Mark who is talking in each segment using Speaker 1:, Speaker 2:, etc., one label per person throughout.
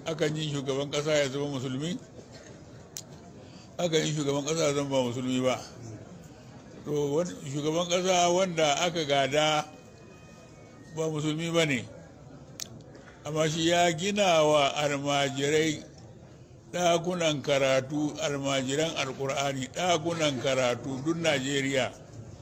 Speaker 1: akan yi shugaban kasa ya zama musulmi akan yi shugaban kasa ya zama ba musulmi ba to shugaban kasa wanda aka gada ba musulmi ba ne amma shi ya gina wa almajirai ɗakunan karatu almajiran alkur'ani ɗakunan karatu duk najeriya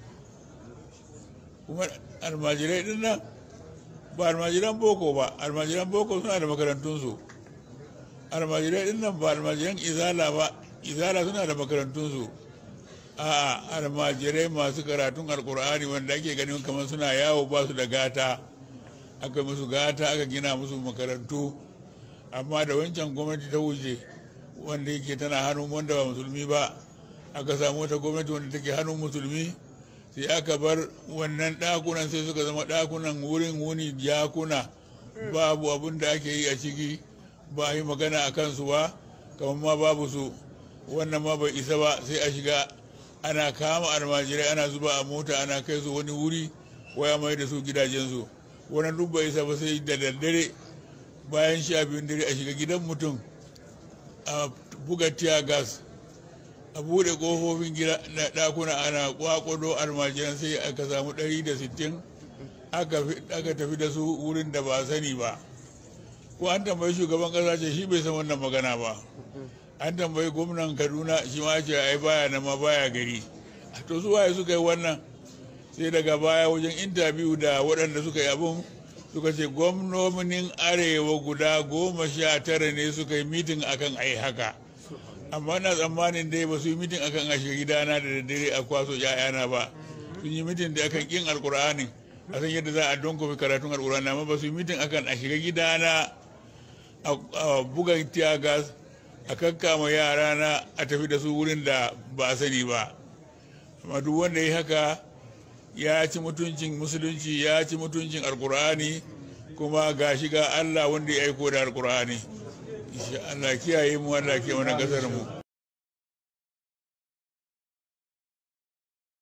Speaker 1: kuma almajirai din nan ba almajiran boko ba almajiran boko suna da makarantunsu almajirai din nan ba almajiran izala ba izala suna da makarantunsu a almajirai masu karatun alkur'ani wanda ake ganin kamar suna yawo ba su da gata aka musu gata aka gina musu makarantu amma da wancan gwamnati ta wuce wanda yake tana hannun wanda ba musulmi ba aka samu wata gwamnati wanda take hannun musulmi sai aka bar wannan ɗakunan sai suka zama ɗakunan wurin wuni jakuna babu abin da ake yi a ciki ba a yi magana a kansu ba kamar ma babu su wannan ma bai isa ba sai a shiga ana kama almajirai ana zuba a mota ana kai su wani wuri waya mai da su gidajensu wannan duk bai isa ba sai da daddare bayan sha biyun dare a shiga gidan mutum a buga tiya gas a bude kofofin gida na dakuna ana kwakwado almajiran sai aka samu 160 aka tafi da su wurin da ba sani ba ko an tambayi shugaban kasa ce shi bai san wannan magana ba an tambayi gwamnan kaduna shi ma ce ai baya na ma baya gari to su waye suka yi wannan sai daga baya wajen intabiyu da waɗanda suka yi abun suka ce gwamnonin arewa guda goma sha tara ne suka yi mitin akan ai haka amma na tsammanin dai ba su yi mitin akan a shiga gidana da daddare a kwaso ya'yana ba sun yi mitin da akan kin alkur'ani a san yadda za a donkofi karatun alkur'ani amma ba su yi mitin akan a shiga gidana a buga tiyagas a kakkama yara na a tafi da su wurin da ba a sani ba amma duk wanda ya haka ya ci mutuncin musulunci ya ci mutuncin alkur'ani kuma ga shiga allah wanda ya aiko da alkur'ani Allah kiyaye mu Allah ke wani kasar mu